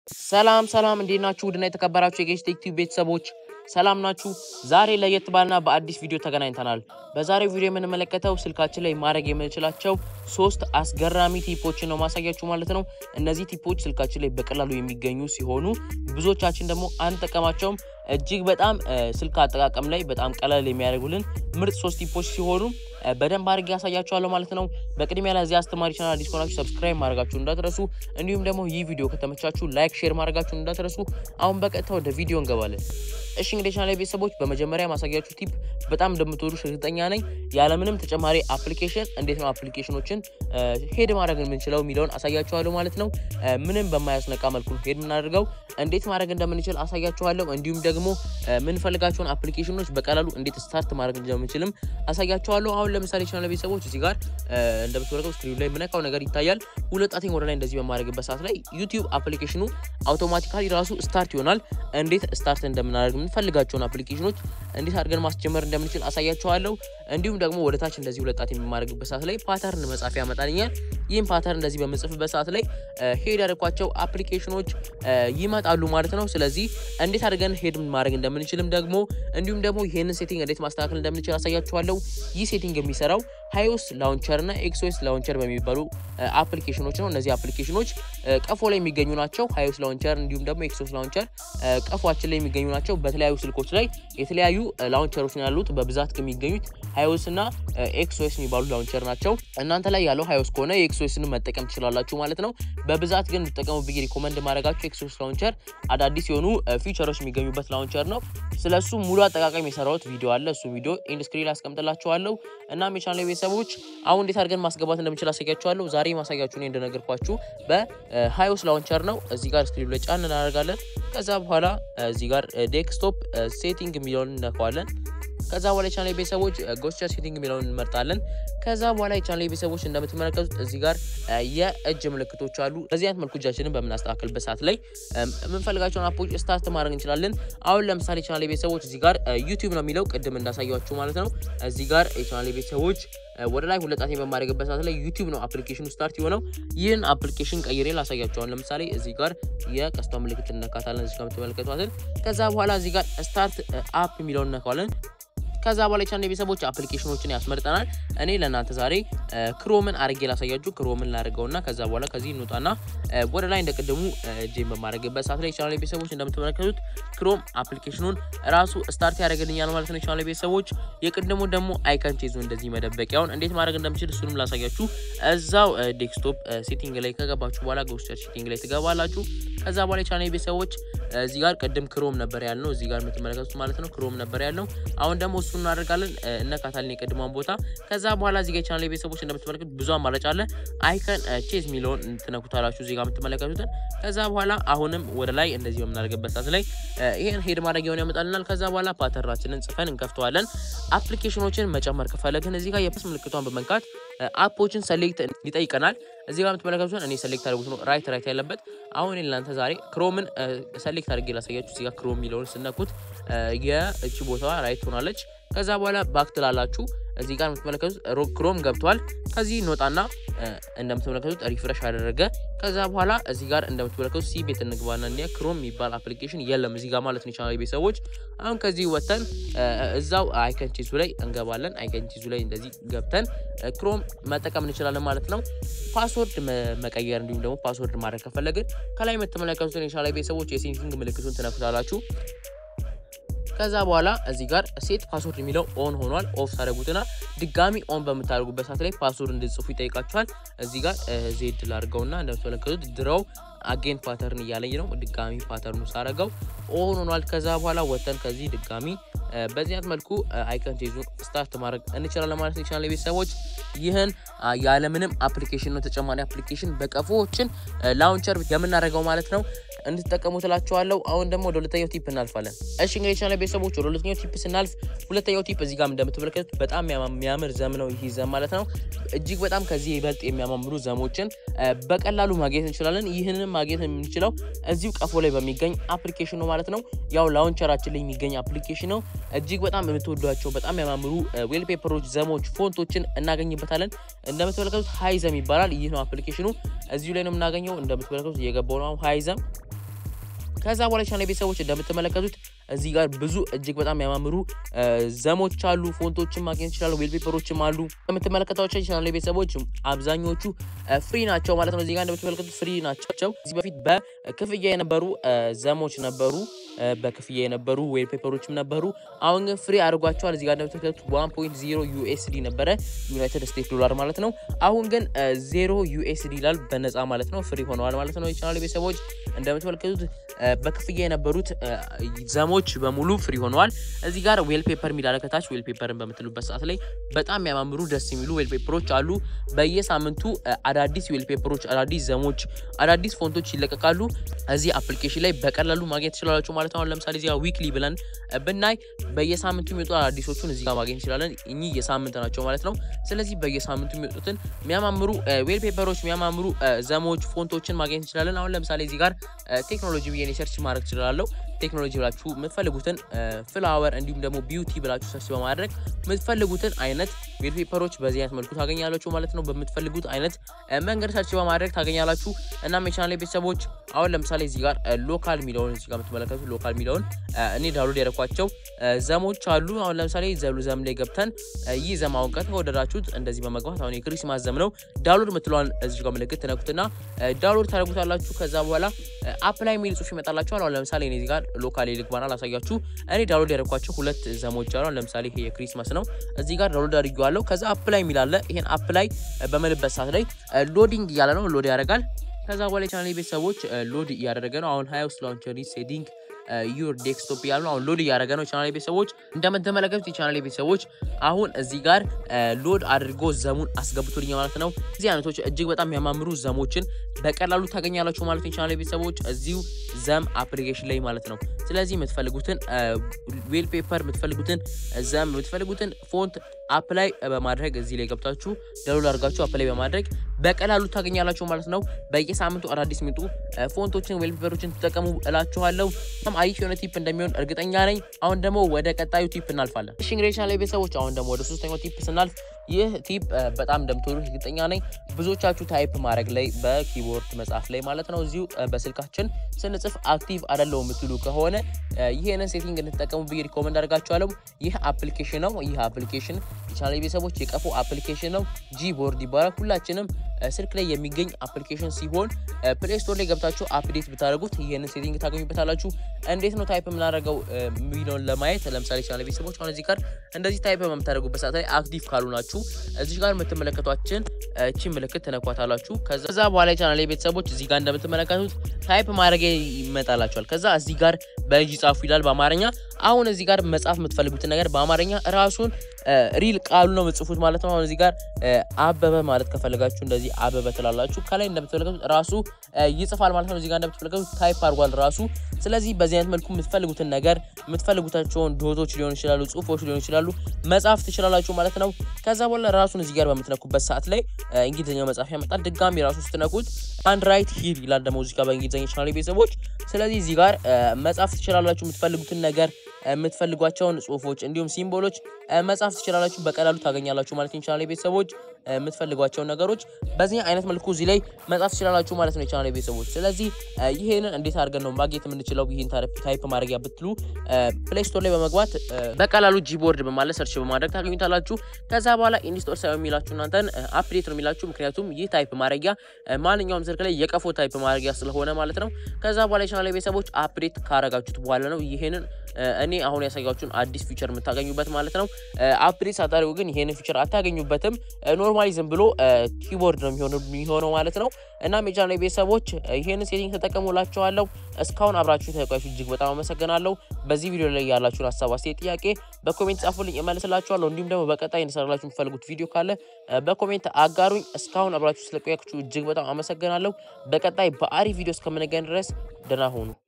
ሰላም ሰላም፣ እንዴት ናችሁ? ውድና የተከበራችሁ የጌች ቴክ ቲዩብ ቤተሰቦች ሰላም ናችሁ? ዛሬ ለየት ባልና በአዲስ ቪዲዮ ተገናኝተናል። በዛሬው ቪዲዮ የምንመለከተው ስልካችን ላይ ማድረግ የምንችላቸው ሶስት አስገራሚ ቲፖችን ነው ማሳያችሁ ማለት ነው። እነዚህ ቲፖች ስልካችን ላይ በቀላሉ የሚገኙ ሲሆኑ ብዙዎቻችን ደግሞ አንጠቀማቸውም። እጅግ በጣም ስልክ አጠቃቀም ላይ በጣም ቀላል የሚያደርጉልን ምርጥ ሶስት ቲፖች ሲሆኑ በደንብ አድርጌ ያሳያችኋለሁ ማለት ነው። በቅድሚያ ለዚህ አስተማሪ ቻናል አዲስ ከሆናችሁ ሰብስክራይብ ማድረጋችሁን እንዳትረሱ፣ እንዲሁም ደግሞ ይህ ቪዲዮ ከተመቻችሁ ላይክ፣ ሼር ማድረጋችሁን እንዳትረሱ። አሁን በቀጥታ ወደ ቪዲዮ እንገባለን። እሺ እንግዲህ ቻናል ቤተሰቦች በመጀመሪያ ማሳያችሁ ቲፕ በጣም እንደምትወዱ እርግጠኛ ነኝ። ያለምንም ተጨማሪ አፕሊኬሽን እንዴት ነው አፕሊኬሽኖችን ሄድ ማድረግ የምንችለው የሚለውን አሳያችኋለሁ ማለት ነው። ምንም በማያስነቃ መልኩ ሄድ የምናደርገው እንዴት ማድረግ እንደምንችል አሳያችኋለሁ። እንዲሁም ደግሞ የምንፈልጋቸውን አፕሊኬሽኖች በቀላሉ እንዴት ስታርት ማድረግ እንደምንችልም አሳያችኋለሁ። አሁን ለምሳሌ ቻናል ቤተሰቦች እዚህ ጋር እንደምትመለከቱ ስክሪኑ ላይ የምነካው ነገር ይታያል። ሁለት ጣቴን ወደ ላይ እንደዚህ በማድረግበት ሰዓት ላይ ዩቲዩብ አፕሊኬሽኑ አውቶማቲካሊ ራሱ ስታርት ይሆናል። እንዴት ስታርት እንደምናደርግ የምንፈልጋቸውን አፕሊኬሽኖች እንዴት አድርገን ማስጀመር እንደምንችል አሳያችኋለሁ። እንዲሁም ደግሞ ወደ ታች እንደዚህ ሁለት ጣቴን የማድረግበት ሰዓት ላይ ፓተርን መጻፊያ ያመጣልኛል። ይህም ፓተርን እንደዚህ በምጽፍበት ሰዓት ላይ ሄድ ያደርኳቸው አፕሊኬሽኖች ይመጣሉ ማለት ነው። ስለዚህ እንዴት አድርገን ሄድ ማድረግ እንደምንችልም ደግሞ እንዲሁም ደግሞ ይህንን ሴቲንግ እንዴት ማስተካከል እንደምንችል አሳያችኋለሁ። ይህ ሴቲንግ የሚሰራው ሃይኦስ ላውንቸር እና ኤክስኦኤስ ላውንቸር በሚባሉ አፕሊኬሽኖች ነው። እነዚህ አፕሊኬሽኖች ቀፎ ላይ የሚገኙ ናቸው። ሃይኦስ ላውንቸር እንዲሁም ደግሞ ኤክስኦኤስ ላውንቸር ቀፏችን ላይ የሚገኙ ናቸው። በተለያዩ ስልኮች ላይ የተለያዩ ላውንቸሮች ነው ያሉት። በብዛት ከሚገኙት ሃይኦስ እና ኤክስኦኤስ የሚባሉ ላውንቸር ናቸው። እናንተ ላይ ያለው ሃይኦስ ከሆነ የኤክስኦኤስን መጠቀም ትችላላችሁ ማለት ነው። በብዛት ግን እንድጠቀሙ ብዬ ሪኮመንድ ማድረጋቸው ኤክስኦኤስ ላውንቸር አዳዲስ የሆኑ ፊቸሮች የሚገኙበት ላውንቸር ነው። ስለሱ ሙሉ አጠቃቀም የሰራሁት ቪዲዮ አለ። እሱ ቪዲዮ ኢንዱስክሪን አስቀምጥላችኋለሁ። እናም የቻናል ቤተሰቦች አሁን እንዴት አድርገን ማስገባት እንደምችል አሳያችኋለሁ። ዛሬ ማሳያችሁ እኔ እንደነገርኳችሁ በሃይኦስ ላውንቸር ነው። እዚህ ጋር ስክሪኑ ላይ ጫን እናደርጋለን። ከዛ በኋላ እዚህ ጋር ዴስክቶፕ ሴቲንግ የሚለውን እነካዋለን። ከዛ በኋላ የቻናል ቤተሰቦች ጎስቸር ሴቲንግ የሚለውን እንመርጣለን። ከዛ በኋላ የቻናል ቤተሰቦች እንደምትመለከቱት እዚህ ጋር የእጅ ምልክቶች አሉ። በዚህ አይነት መልኩ እጃችንን በምናስተካከልበት ሰዓት ላይ የምንፈልጋቸውን አፖች ስታርት ማድረግ እንችላለን። አሁን ለምሳሌ የቻናል ቤተሰቦች እዚህ ጋር ዩቲዩብ ነው የሚለው ቅድም እንዳሳያችሁ ማለት ነው። እዚህ ጋር የቻናል ቤተሰቦች ወደ ላይ ሁለት ጣቴን በማድረግበት ሰዓት ላይ ዩቲዩብ ነው አፕሊኬሽኑ ስታርት የሆነው። ይህን አፕሊኬሽን ቀይሬ ላሳያቸዋል። ለምሳሌ እዚህ ጋር የቀስቷ ምልክት እነካታለን፣ እዚህ ጋር የምትመለከቷትን። ከዛ በኋላ እዚህ ጋር ስታርት አፕ የሚለውን እነካዋለን። ከዛ በኋላ የቻናል ቤተሰቦች አፕሊኬሽኖችን ያስመርጠናል። እኔ ለእናንተ ዛሬ ክሮምን አርጌ ላሳያችሁ። ክሮምን ላደርገውና ከዛ በኋላ ከዚህ እንውጣና ወደ ላይ እንደቅድሙ እጄን በማድረግበት ሰዓት ላይ የቻናል ቤተሰቦች እንደምትመለከቱት ክሮም አፕሊኬሽኑን ራሱ ስታርት ያደርግልኛል ማለት ነው። የቻናል ቤተሰቦች የቅድሙ ደግሞ አይከን ቼዙ እንደዚህ መደበቂያውን እንዴት ማድረግ እንደምችል እሱንም ላሳያችሁ። እዛው ዴስክቶፕ ሴቲንግ ላይ ከገባችሁ በኋላ ጎስቸር ሴቲንግ ላይ ትገባላችሁ። ከዛ በኋላ የቻናል ቤተሰቦች እዚህ ጋር ቅድም ክሮም ነበር ያልነው፣ እዚህ ጋር የምትመለከቱት ማለት ነው ክሮም ነበር ያልነው። አሁን ደግሞ እሱ እናደርጋለን እነካታለን የቅድሟን ቦታ። ከዛ በኋላ እዚህ ጋር የቻናል ቤተሰቦች እንደምትመለከቱት ብዙ አማራጭ አለ። አይከን ቼዝ የሚለውን ትነኩታላችሁ እዚህ ጋር የምትመለከቱትን። ከዛ በኋላ አሁንም ወደ ላይ እንደዚህ በምናደርግበት ሰዓት ላይ ይሄን ሄድ ማድረግ የሆነ ያመጣልናል። ከዛ በኋላ ፓተርናችንን ጽፈን እንከፍተዋለን። አፕሊኬሽኖችን መጨመር ከፈለግን እዚህ ጋር የፕስ ምልክቷን በመንካት አፖችን ሰሌክት ይጠይቀናል። እዚህ ጋር የምትመለከቱትን እኔ ሰሌክት አድርጉት ነው ራይት ራይት ያለበት። አሁን እናንተ ዛሬ ክሮምን ሰሌክት አድርጌ ላሳያችሁ። እዚህ ጋር ክሮም የሚለውን ስነኩት የእቺ ቦታዋ ራይት ሆናለች። ከዛ በኋላ ባክ ትላላችሁ። እዚህ ጋር የምትመለከቱት ክሮም ገብቷል። ከዚህ እንወጣና እንደምትመለከቱት ሪፍሬሽ አደረገ። ከዛ በኋላ እዚህ ጋር እንደምትመለከቱት ሲ ቤት እንግባና እኒያ ክሮም የሚባል አፕሊኬሽን የለም እዚህ ጋር ማለት ነው። የቻናል ቤተሰቦች አሁን ከዚህ ወጥተን እዛው አይከን ቺዙ ላይ እንገባለን። አይከን ቺዙ ላይ እንደዚህ ገብተን ክሮም መጠቀም እንችላለን ማለት ነው። ፓስወርድ መቀየር እንዲሁም ደግሞ ፓስወርድ ማድረግ ከፈለግን ከላይ የምትመለከቱትን የቻናል ቤተሰቦች የሴቲንግ ምልክቱን ትነኩታላችሁ። ከዛ በኋላ እዚህ ጋር ሴት ፓስወርድ የሚለው ኦን ሆኗል። ኦፍ ታደረጉትና ድጋሚ ኦን በምታደርጉበት ሰዓት ላይ ፓስወርድ እንድጽፉ ይጠይቃችኋል። እዚህ ጋር ዜድ ላድርገውና እንደምትመለከቱት ድረው አጌን ፓተርን እያለኝ ነው። ድጋሚ ፓተርኑ ሳረገው ኦን ሆኗል። ከዛ በኋላ ወተን ከዚህ ድጋሚ በዚህ አይነት መልኩ አይከን ቼዙ ስታርት ማድረግ እንችላለን ማለት ነው። የቻናል ቤተሰቦች ይህን ያለምንም አፕሊኬሽን ነው ተጨማሪ አፕሊኬሽን በቀፎዎችን ላውንቸር የምናደርገው ማለት ነው። እንድትጠቀሙ ትላችኋለሁ። አሁን ደግሞ ወደ ሁለተኛው ቲፕ እናልፋለን። እሺ እንግዲህ የቻናል ቤተሰቦች ወደ ሁለተኛው ቲፕ ስናልፍ ሁለተኛው ቲፕ እዚህ ጋር እንደምትመለከቱት በጣም የሚያምር ዘም ነው ይህ ዘም ማለት ነው። እጅግ በጣም ከዚህ ይበልጥ የሚያማምሩ ዘሞችን በቀላሉ ማግኘት እንችላለን። ይህንንም ማግኘት የምንችለው እዚሁ ቀፎ ላይ በሚገኝ አፕሊኬሽን ነው ማለት ነው። ያው ላውንቸራችን ላይ የሚገኝ አፕሊኬሽን ነው። እጅግ በጣም የምትወዷቸው በጣም ያማምሩ ዌል ፔፐሮች፣ ዘሞች፣ ፎንቶችን እናገኝበታለን። እንደምትመለከቱት ሃይዘም ይባላል። ይህ ነው አፕሊኬሽኑ። እዚሁ ላይ ነው የምናገኘው። እንደምትመለከቱት እየገባው ነው ሃይዘም ከዛ በኋላ ቻናል ቤተሰቦች እንደምትመለከቱት እዚህ ጋር ብዙ እጅግ በጣም የሚያማምሩ ዘሞች አሉ። ፎንቶችን ማግኘት ይችላሉ። ዌልፔፐሮችም አሉ። እንደምትመለከቷቸው ቻናል ቤተሰቦች አብዛኞቹ ፍሪ ናቸው ማለት ነው። እዚህ ጋር እንደምትመለከቱት ፍሪ ናቸው። እዚህ በፊት በክፍያ የነበሩ ዘሞች ነበሩ፣ በክፍያ የነበሩ ዌልፔፐሮችም ነበሩ። አሁን ግን ፍሪ አድርጓቸዋል። እዚህ ጋር እንደምትመለከቱት ዋን ፖይንት ዜሮ ዩኤስዲ ነበረ ዩናይትድ ስቴትስ ዶላር ማለት ነው። አሁን ግን ዜሮ ዩኤስዲ ይላል በነፃ ማለት ነው። ፍሪ ሆነዋል ማለት ነው። የቻናል ቤተሰቦች እንደምትመለከቱት በክፍያ የነበሩት ዘሞች በሙሉ ፍሪ ሆነዋል። እዚህ ጋር ዌል ፔፐር የሚላለ ከታች ዌል ፔፐርን በምትሉበት ሰዓት ላይ በጣም የሚያማምሩ ደስ የሚሉ ዌል ፔፐሮች አሉ። በየሳምንቱ አዳዲስ ዌል ፔፐሮች፣ አዳዲስ ዘሞች፣ አዳዲስ ፎንቶች ይለቀቃሉ። እዚህ አፕሊኬሽን ላይ በቀላሉ ማግኘት ትችላላችሁ ማለት ነው። ለምሳሌ እዚህ ጋር ዊክሊ ብለን ብናይ በየሳምንቱ የሚወጡ አዳዲሶቹን እዚህ ጋር ማግኘት እንችላለን። እኚህ የሳምንት ናቸው ማለት ነው። ስለዚህ በየሳምንቱ የሚወጡትን የሚያማምሩ ዌል ፔፐሮች፣ የሚያማምሩ ዘሞች፣ ፎንቶችን ማግኘት እንችላለን። አሁን ለምሳሌ እዚህ ጋር ቴክኖሎጂ ብዬ ሰርች ማድረግ ትችላለሁ። ቴክኖሎጂ ብላችሁ የምትፈልጉትን ፍላወር እንዲሁም ደግሞ ቢዩቲ ብላችሁ ሰርች በማድረግ የምትፈልጉትን አይነት ዌል ፔፐሮች በዚህ አይነት መልኩ ታገኛላችሁ ማለት ነው። በምትፈልጉት አይነት መንገድ ሰርች በማድረግ ታገኛላችሁ። እናም የቻናል ቤተሰቦች አሁን ለምሳሌ እዚህ ጋር ሎካል የሚለውን እዚህ ጋር የምትመለከቱት ሎካል የሚለውን እኔ ዳውንሎድ ያደረኳቸው ዘሞች አሉ። አሁን ለምሳሌ ዘሉ ዘም ላይ ገብተን ይህ ዘም አሁን ከተወደዳችሁት እንደዚህ በመግባት አሁን የክሪስማስ ዘም ነው። ዳውንሎድ የምትለዋን እዚህ ጋር ምልክት ትነኩትና ዳውንሎድ ታደርጉታላችሁ። ከዛ በኋላ አፕላይ የሚል ጽሁፍ ይመጣላችኋል። አሁን ለምሳሌ እኔ እዚህ ጋር ሎካል ልግባና ላሳያችሁ። እኔ ዳውንሎድ ያደረኳቸው ሁለት ዘሞች አሉ። ለምሳሌ ይሄ የክሪስማስ ነው። እዚህ ጋር ዳውንሎድ አድርጌዋለሁ። ከዛ አፕላይ የሚላለ ይሄን አፕላይ በምልበት ሰዓት ላይ ሎዲንግ እያለ ነው። ሎድ ያደርጋል። ከዛ በኋላ የቻናል ቤተሰቦች ሎድ እያደረገ ነው። አሁን ሀይ ውስጥ ላውንቸሪ ሴቲንግ ዩር ዴስክቶፕ ያሉ አሁን ሎድ እያደረገ ነው። ቻናል ቤተሰቦች እንደምትመለከቱት የቻናል ቤተሰቦች አሁን እዚህ ጋር ሎድ አድርጎ ዘሙን አስገብቶልኝ ማለት ነው። እዚህ አይነቶች እጅግ በጣም የሚያማምሩ ዘሞችን በቀላሉ ታገኛላችሁ ማለት ነው። የቻናል ቤተሰቦች እዚሁ ዘም አፕሊኬሽን ላይ ማለት ነው። ስለዚህ የምትፈልጉትን ዌል ፔፐር፣ የምትፈልጉትን ዘም፣ የምትፈልጉትን ፎንት አፕላይ በማድረግ እዚህ ላይ ገብታችሁ ዳውንሎድ አድርጋችሁ አፕላይ በማድረግ በቀላሉ ታገኛላችሁ ማለት ነው። በየሳምንቱ አዳዲስ የሚጡ ፎንቶችን ዌል ፔፐሮችን ትጠቀሙ እላችኋለሁ። አሪፍ የሆነ ቲፕ እንደሚሆን እርግጠኛ ነኝ። አሁን ደግሞ ወደ ቀጣዩ ቲፕ እናልፋለን። እሺ እንግዲህ ቻናል ቤተሰቦች አሁን ደግሞ ወደ ሶስተኛው ቲፕ ስናልፍ ይህ ቲፕ በጣም እንደምትወዱ እርግጠኛ ነኝ። ብዙዎቻችሁ ታይፕ ማድረግ ላይ በኪቦርድ መጻፍ ላይ ማለት ነው እዚሁ በስልካችን ስንጽፍ አክቲቭ አይደለው የምትሉ ከሆነ ይህንን ሴቲንግ እንድትጠቀሙ ብዬ ሪኮመንድ አድርጋችኋለሁ። ይህ አፕሊኬሽን ነው። ይህ አፕሊኬሽን የቻናል ቤተሰቦች የቀፎ አፕሊኬሽን ነው። ጂ ቦርድ ይባላል። ሁላችንም ስልክ ላይ የሚገኝ አፕሊኬሽን ሲሆን ፕሌይ ስቶር ላይ ገብታችሁ አፕዴት ብታደርጉት ይህንን ሴቲንግ ታገኙበታላችሁ። እንዴት ነው ታይፕ የምናደርገው የሚለውን ለማየት ለምሳሌ ቻናል ቤተሰቦች አሁን እዚህ ጋር እንደዚህ ታይፕ በምታደርጉበት ሰዓት ላይ አክቲቭ ካሉ ናችሁ እዚህ ጋር የምትመለከቷችን እቺ ምልክት ትነኳታላችሁ። ከዛ በኋላ የቻናል ቤተሰቦች እዚህ ጋር እንደምትመለከቱት ታይፕ ማድረግ ይመጣላችኋል። ከዛ እዚህ ጋር በእጅ ጻፉ ይላል በአማርኛ። አሁን እዚህ ጋር መጻፍ የምትፈልጉትን ነገር በአማርኛ ራሱን ሪል ቃሉ ነው የምጽፉት ማለት ነው። አሁን እዚህ ጋር አበበ ማለት ከፈለጋችሁ እንደዚህ አበበ ትላላችሁ። ከላይ እንደምትመለከቱት ራሱ ይጽፋል ማለት ነው። እዚህ ጋር እንደምትመለከቱት ታይፕ አድርጓል ራሱ። ስለዚህ በዚህ አይነት መልኩ የምትፈልጉትን ነገር የምትፈልጉታቸውን ዶቶች ሊሆኑ ይችላሉ፣ ጽሁፎች ሊሆኑ ይችላሉ መጻፍ ትችላላችሁ ማለት ነው። ከዛ በኋላ ራሱን እዚህ ጋር በምትነኩበት ሰዓት ላይ እንግሊዝኛ መጻፍ ያመጣል። ድጋሚ ራሱ ስትነኩት አንድ ራይት ሂር ይላል ደግሞ እዚህ ጋር በእንግሊዝኛ ቻናል ቤተሰቦች። ስለዚህ እዚህ ጋር መጻፍ ትችላላችሁ የምትፈልጉትን ነገር የምትፈልጓቸውን ጽሁፎች እንዲሁም ሲምቦሎች መጻፍ ትችላላችሁ። በቀላሉ ታገኛላችሁ ማለት ይቻላል። ቤተሰቦች የምትፈልጓቸውን ነገሮች በዚህ አይነት መልኩ እዚህ ላይ መጻፍ ትችላላችሁ ማለት ነው የቻናል ቤተሰቦች። ስለዚህ ይሄንን እንዴት አድርገን ነው ማግኘት የምንችለው? ይህን ታይፕ ማድረጊያ ብትሉ ፕሌይ ስቶር ላይ በመግባት በቀላሉ ጂቦርድ በማለት ሰርች በማድረግ ታገኙታላችሁ። ከዛ በኋላ ኢንስቶል ሳይሆን የሚላችሁ እናንተን አፕዴት ነው የሚላችሁ። ምክንያቱም ይህ ታይፕ ማድረጊያ ማንኛውም ስልክ ላይ የቀፎ ታይፕ ማድረጊያ ስለሆነ ማለት ነው። ከዛ በኋላ የቻናል ቤተሰቦች አፕዴት ካረጋችሁት በኋላ ነው ይሄንን እኔ አሁን ያሳያችሁን አዲስ ፊቸር የምታገኙበት ማለት ነው። አፕዴት ሳታደርጉ ግን ይሄንን ፊቸር አታገኙበትም። ኖርማሊ ዝም ብሎ ኪቦርድ ነው የሚሆነው ማለት ነው። እናም የቻናል ቤተሰቦች ይሄንን ሴቲንግ ተጠቀሙላችኋለሁ። እስካሁን አብራችሁ ተቆያችሁ እጅግ በጣም አመሰግናለሁ። በዚህ ቪዲዮ ላይ ያላችሁን ሀሳብ አስተያየት፣ ጥያቄ በኮሜንት ጻፉልኝ፣ እመልስላችኋለሁ። እንዲሁም ደግሞ በቀጣይ እንሰራላችሁ የምትፈልጉት ቪዲዮ ካለ በኮሜንት አጋሩኝ። እስካሁን አብራችሁ ስለቆያችሁ እጅግ በጣም አመሰግናለሁ። በቀጣይ በአሪፍ ቪዲዮ እስከምንገኝ ድረስ ደህና ሁኑ።